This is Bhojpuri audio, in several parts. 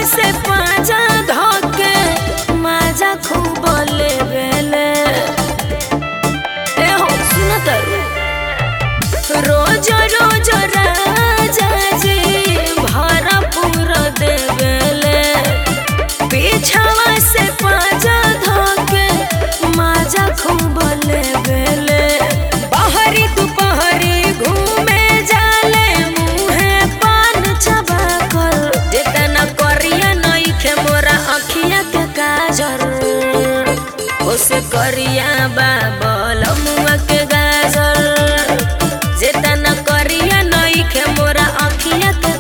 से पाजा धके माजा खूब लेवेले ए हो सुन तारू रोज रोज राजा जी भरपूर देवेले पीछवा से पाजा धके माजा खूब लेवेले बहरी दुपहरी घूमे जाले मुहे पान चबा कर जितना करिया नइखे मोरा अखिया के काजर ओसे करिया बाबल मुआ के गाजर जितना करिया नइखे मोरा अखिया के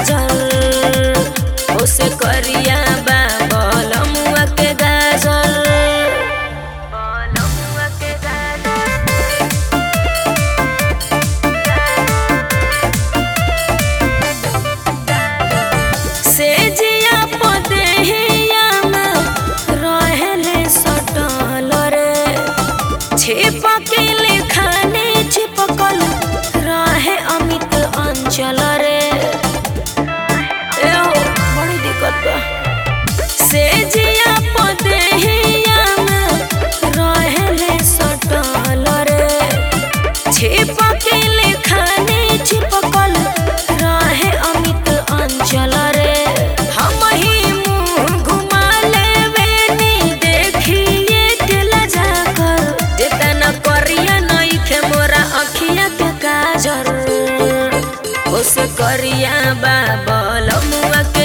काजर ओसे करिया बाबल मुआ के गाजर मुआ के गाजर से जिया पदेहिया में रहेले सटल रे छिपके लिखाने छिपकल रहे अमित अंचल रे ए हो बड़ी दिक्कत बा से जिया पदेहिया में रहेले सटल रे छिपके लिखाने छिपकल रहे अमित अंचल रे हम ही मुंह घुमा लेवेनी देखिए के लजा कर जितना करिया नइखे मोरा अखिया के काजर ओसे करिया बाबल मुआ के